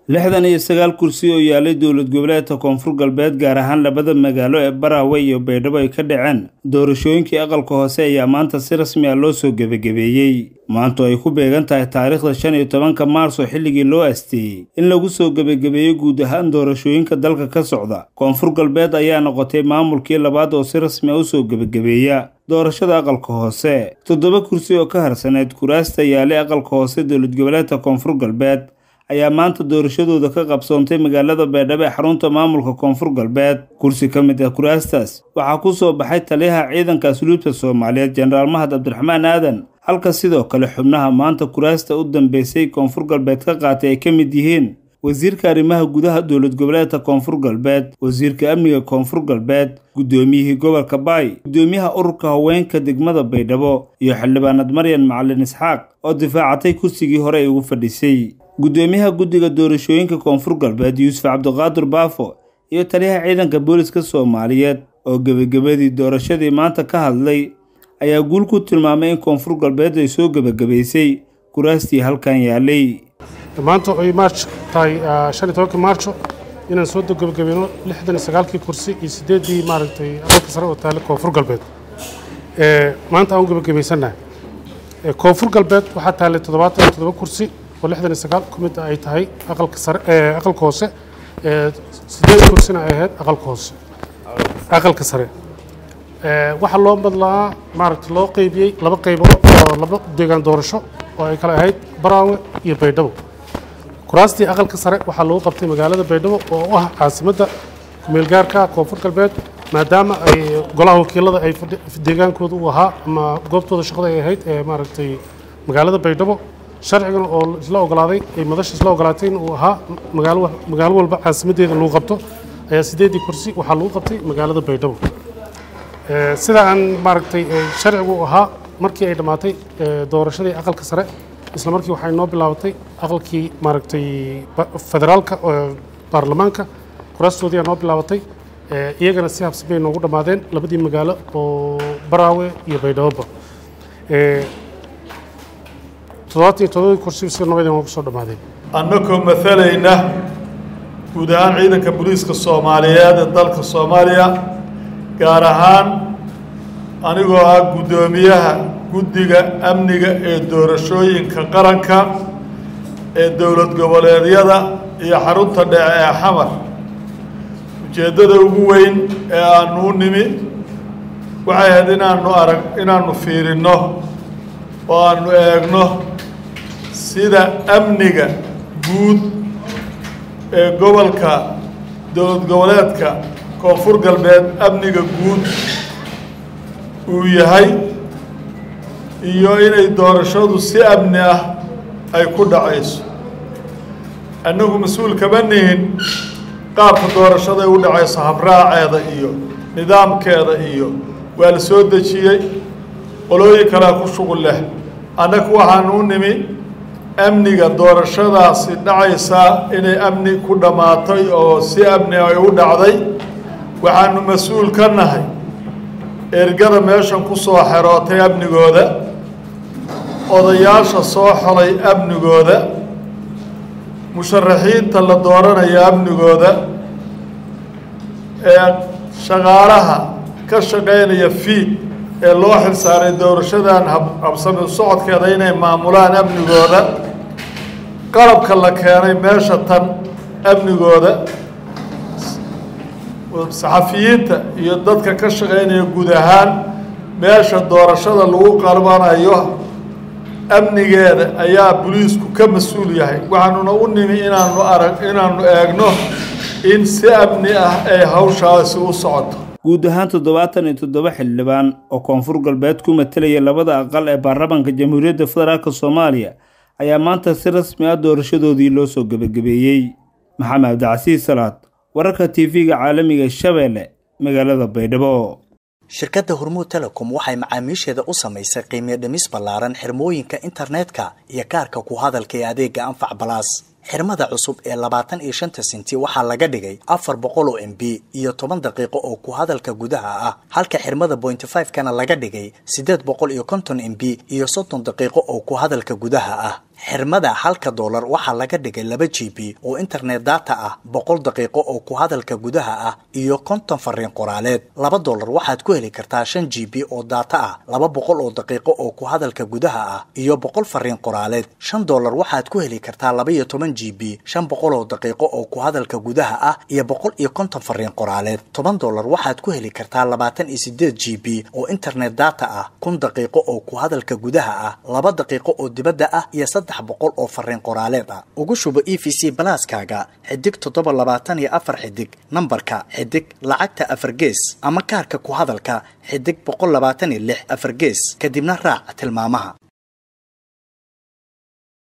lixdan iyo sagaal kursi oo yaalay dowlad goboleedka koonfur galbeed gaar ahaan labada magaalo ee baraawe iyo baydhabo ay ka dhaceen doorashooyinkii aqalka hoose ayaa maanta si rasmi ah loo soo gebagabeeyey maanto ay ku beegan tahay taariikhda shan iyo tobanka maarso xilligii loo asteeyey in lagu soo gebagabeeyo guud ahaan doorashooyinka dalka ka socda koonfur galbeed ayaa noqotay maamulkii labaad oo si rasmi ah usoo gebagabeeya doorashada aqalka hoose toddoba kursi oo ka harsaneyd kuraasta yaalay aqalka hoose dowlad goboleedka koonfur galbeed ayaa maanta doorashadooda ka qabsoontay magaalada baydhabo ee xarunta maamulka koonfur galbeed kursi ka mid ah kuraastaas waxaa ku soo baxay taliyaha ciidanka asluubta soomaaliyeed jenaraal mahad cabdiraxmaan aadan halka sidoo kale xubnaha maanta kuraasta u dambeysay koonfur galbeed ka qaatay ay ka mid yihiin wasiirka arrimaha gudaha dowlad goboleedka koonfur galbeed wasiirka amniga koonfur galbeed guddoomiyihii gobolka baay guddoomiyaha ururka haweenka degmada baydhabo iyo xildhibaanad maryan macalin isxaaq oo difaacatay kursigii hore ay ugu fadhisay guddoomiyaha guddiga doorashooyinka koonfur galbeed yuusuf cabdiqaadir baafo iyo taliyaha ciidanka booliska soomaaliyeed oo gebagabadii doorashadii maanta ka hadlay ayaa guul ku tilmaamay in koonfur galbeed ay soo gebagabaysay kuraastii halkan yaalay maanta ay maarch tahay shan iyo tobankii maarjo inaan soo gebagabeyno lixdan iyo sagaalkii kursi iyo siddeeddii maaragtay aqalka sare oo taale koonfur galbeed maanta aan u gebagabaysannahay koonfur galbeed waxaa taallay toddobaatan iyo toddoba kursi oo lixdan iyo sagaal ku mid ay tahay aqalka sare aqalka hoose siddeed kursina ay ahayd aqalka hoose aqalka sare waxaa loo madlaa maaragtay loo qeybiyey laba qaybood oo laba deegaan doorasho oo ay kale ahayd baraawe iyo baydhabo kuraastii aqalka sare waxaa lagu qabtay magaalada baydhabo oo u ah caasimadda kumeelgaarka koonfur galbeed maadaama ay golaha wakiilada ay deegaankooda u ahaa ama goobtooda shaqada ay ahayd ee maaragtay magaalada baydhabo sharcigana oo isla ogolaaday ay madasha isla ogolaatay in uu ahaa magaalo magaalo walba caasimaddeeda lagu qabto ayaa siddeeddii kursi waxaa lagu qabtay magaalada baydhabo sida aan maaragtay sharcigu ahaa markii ay dhammaatay doorashadii aqalka sare isla markii waxay noo bilaabatay aqalkii maaragtay federaalka baarlamaanka kuraastoodii aa noo bilaabatay iyagana si habsi bay noogu dhammaadeen labadii magaalo oo baraawe iyo baydhaboba toddobaatan iyo toddobadii kursi si nabadii noogu soo dhammaadeen annagoo maalayna guud ahaan ciidanka booliiska soomaaliyeed ee dalka soomaaliya gaar ahaan anigoo ah guddoomiyaha guddiga amniga ee doorashooyinka qaranka ee dowlad goboleedyada iyo xarunta dhece ee xamar ujeeddada ugu weyn ee aanu u nimi waxay ahayd inaanu arag inaanu fiirinno oo aanu eegno sida amniga guud ee gobolka dowlad goboleedka koonfur galbeed amniga guud uu yahay iyo inay doorashadu si amni ah ay ku dhacayso annagu mas-uul kama nihin qaabka doorashaday u dhacayso habraaceeda iyo nidaamkeeda iyo waa la soo dejiyey qolooyin kalea ku shuqul leh annagu waxaanu u nimi amniga doorashadaasi dhacaysaa inay amni ku dhammaatay oo si amni ay u dhacday waxaanu mas-uul ka nahay ergada meeshan ku soo xerootay amnigooda odayaasha soo xolay amnigooda musharaxiinta la dooranayo amnigooda ee shaqaalaha ka shaqaynaya fiid ee loo xilsaaray doorashadan habsami socodkeeda inay maamulaan amnigooda qalabka la keenay meesha tan amnigooda saxafiyiinta iyo dadka ka shaqaynaya guud ahaan meesha doorashada lagu qalbanayo amnigeeda ayaa boliisku ka mas-uul yahay waxaanuna u nimi inaanu arag inaanu eegno in si amni ah ay hawshaasi u socoto guud ahaan toddobaatan iyo toddoba xildhibaan oo koonfur galbeed ku matelaya labada aqal ee baarlamaanka jamhuuriyadda federaalk soomaaliya ayaa maanta si rasmi ah doorashadoodii loo soo gebagabeeyey maxamed cabdicasiis salaad wararka tv-ga caalamiga shabeelle magaalada baydhabo shirkadda hormuud telecom waxay macaamiisheeda u samaysay qiimiyo dhimis ballaaran xirmooyinka internetka iyo kaarka ku hadalka ee adeega anfac balaas xirmada cusub ee labaatan iyo shanta senti waxaa laga dhigay afar boqol oo m b iyo toban daqiiqo oo ku hadalka gudaha ah halka xirmada pointy five kana laga dhigay siddeed boqol iyo konton m b iyo soddon daqiiqo oo ku hadalka gudaha ah xirmada halka doolar waxaa laga dhigay laba g b oo internet data ah boqol daqiiqo oo ku hadalka gudaha ah iyo konton fariin qoraaleed laba doolar waxaad ku heli kartaa shan g b oo data ah laba boqol oo daqiiqo oo ku hadalka gudaha ah iyo boqol fariin qoraaleed shan doolar waxaad ku heli kartaa laba iyo toban g b shan boqol oo daqiiqo oo ku hadalka gudaha ah iyo boqol iyo konton fariin qoraaleed toban doolar waxaad ku heli kartaa labaatan iyo sideed g b oo internet data ah kun daqiiqo oo ku hadalka gudaha ah laba daqiiqo oo dibadda ah iyo saddex boqol oo fariin qoraaleed ah ugu shubo e v c balaaskaaga xidig toddoba labaatan iyo afar xidig nambarka xidig lacagta afar gees ama kaarka ku hadalka xidig boqol labaatan iyo lix afar gees kadibna raac tilmaamaha